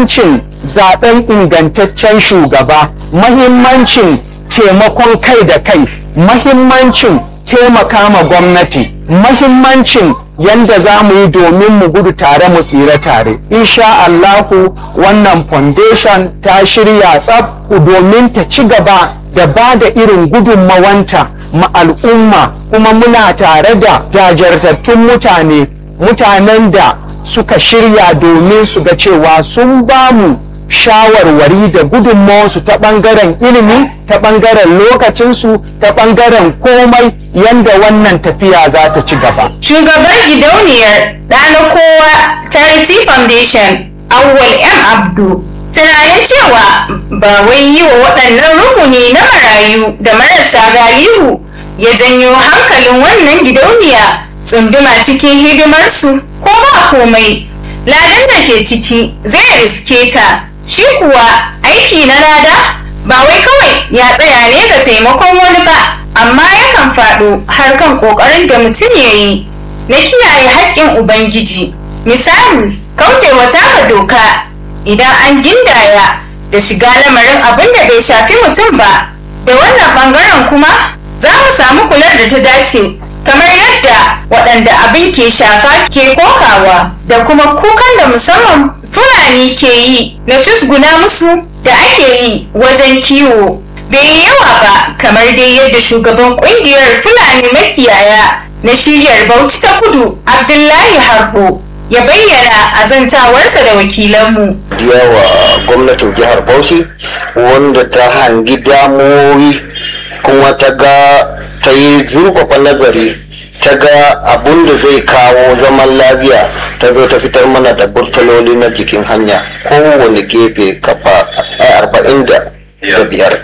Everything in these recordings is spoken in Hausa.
mahimmancin zaben ingantaccen shugaba mahimmancin taimakon kai da kai mahimmancin taimaka ma gwamnati mahimmancin yanda za mu yi domin mu gudu tare mu tsira tare insha Allahu wannan foundation ta shirya tsab domin ta ci gaba da ba da irin gudunmawanta ma al'umma kuma muna tare da jajirtattun mutane mutanen da suka shirya domin su ga cewa sun ba mu shawarwari da gudunmawarsu ta ɓangaren ilimi ta ɓangaren lokacinsu ta ɓangaren komai yanda wannan tafiya za ta ci gaba. Shugaban gidauniyar ɗana kowa Charity Foundation Awwal M. Abdu tunanin cewa ba wai yi wa waɗannan rukuni na marayu da marasa galihu ya janyo hankalin wannan gidauniya tsunduma cikin hidimarsu ko ba komai ladan da ke ciki zai riske ka shi kuwa aiki na lada ba wai kawai ya tsaya ne ga taimakon wani ba amma yakan faɗo har kan ƙoƙarin da mutum ya yi na kiyaye haƙƙin ubangiji misali kaucewa taka doka idan an gindaya da shiga lamarin abin da bai shafi mutum ba da wannan ɓangaren kuma za mu samu kular da ta dace kamar yadda waɗanda abin ke shafa ke kokawa da kuma kukan da musamman fulani ke yi na tusguna musu da ake yi wajen kiwo bai yi yawa ba kamar dai yadda shugaban kungiyar fulani makiyaya na shiyar bauchi ta kudu abdullahi harbo ya bayyana a zantawarsa da wakilanmu yawa gwamnatin jihar bauchi wanda ta hangi damuwoyi kuma ta ga ta yi zurfafa nazari ta ga abun da zai kawo zaman lafiya ta zo ta fitar mana da burtaloli na jikin hanya kowane gefe kafa arba'in da biyar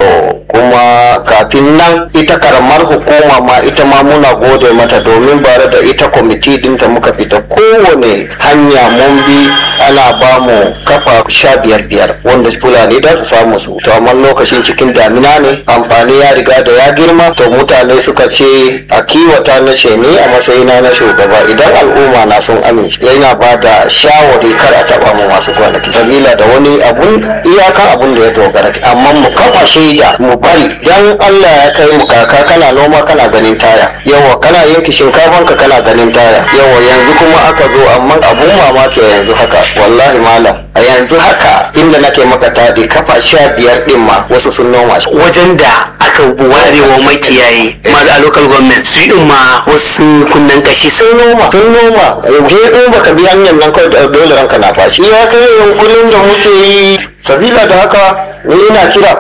kuma kafin nan ita karamar hukuma ma ita ma muna gode mata domin bare da ita kwamiti dinta muka fita kowane hanya mun bi ana ba mu kafa sha biyar biyar wanda fulani da su samu su to amma lokacin cikin damina ne amfani ya riga da ya girma to mutane suka ce a kiwata na ce ni a matsayina na shugaba idan al'umma na sun amince yana ba da shawari kar a taba mu masu kwanaki sabila da wani abun iyakan abun da ya dogara amma mu kafa shaida mu bari dan Allah ya kai mu kaka kana noma kana ganin taya yawa kana yanki shinkafan ka kana ganin taya yawa yanzu kuma aka zo amma abun mamaki yanzu haka wallahi malam a yanzu haka inda nake maka taɗi kafa sha biyar ɗin ma wasu sun noma shi wajen da aka ware wa makiyaye ma a local government su din ma wasu kunnen kashi sun noma sun noma yanzu in baka bi hanyar nan kawai dole ranka na fashi ya kai yankunan da muke yi sabila da haka ni ina kira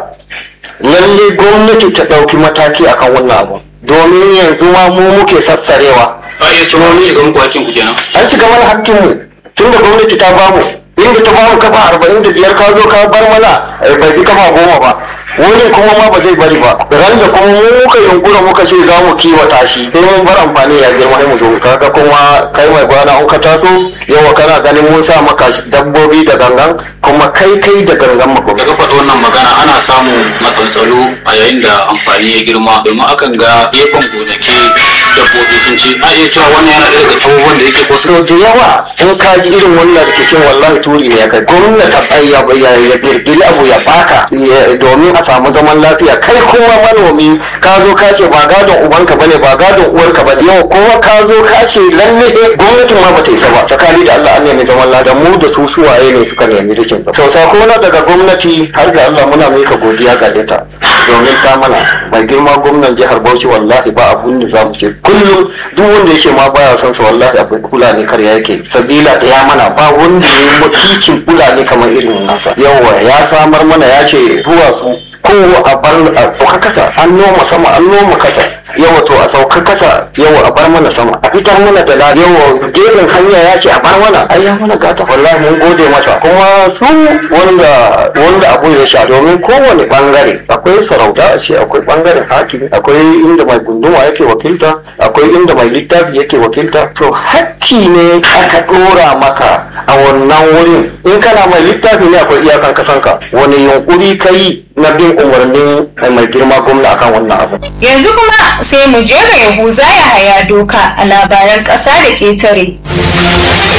lalle gwamnati ta ɗauki mataki akan wannan abu domin yanzu ma mu muke sassarewa a iya cewa mun shiga muku hakkin ku kenan an shiga mana hakkinmu tunda gwamnati ta bamu inda ta bamu kafa arba'in da biyar ka zo ka bar mana bai fi kafa goma ba wani kuma ma ba zai bari ba ran da kuma mu muka yunkura muka ce za mu kiwata shi sai mun bar amfani ya girma sai mu zo kaga kuma kai mai gwana in ka taso yawa kana ganin mun sa maka dabbobi da gangan kuma kai kai da gangan mako daga faɗi wannan magana ana samun matsaltsalo a yayin da amfani ya girma domin akan ga gefen gonaki dabbobi sun ci a iya cewa wannan yana ɗaya daga abubuwan da yake kusa so da yawa in ka ji irin wannan rikicin wallahi turi ne ya kai gwamnati ya ya girgiri abu ya baka domin a samu zaman lafiya kai kuma manomi ka zo ka ce ba gadon ubanka bane ba gadon uwarka bane yau kuma ka zo ka ce lalle gwamnatin ma bata isa ba tsakani da Allah an nemi zaman lafiya mu da su suwaye ne suka nemi rikin sau sako na daga gwamnati har ga Allah muna mika godiya ga ita domin ta mana mai girma gwamnan jihar Bauchi wallahi ba abun da za mu ce kullum duk wanda yake ma baya son sa wallahi akwai fulani karya yake sabila da ya mana ba wanda ya yi mutuncin fulani kamar irin nasa yawa ya samar mana ya ce duwatsu ko a bar a sauka kasa an noma sama an noma kasa yawa to a sauka kasa yawa a bar mana sama a fitar mana da lafiya yawa gefen hanya ya ce a bar mana ai ya mana gata wallahi mun gode masa kuma su wanda wanda abu ya sha domin kowane bangare akwai sarauta a ce akwai bangaren hakimi akwai inda mai gunduma yake wakilta akwai inda mai littafi yake wakilta to hakki ne aka dora maka a wannan wurin in kana mai littafi ne akwai iyakan kasanka wani yunkuri kai na bin umarnin mai girma gwamna akan wannan abu yanzu kuma sai mu je ga yahuza ya haya doka a labaran ƙasa da ƙetare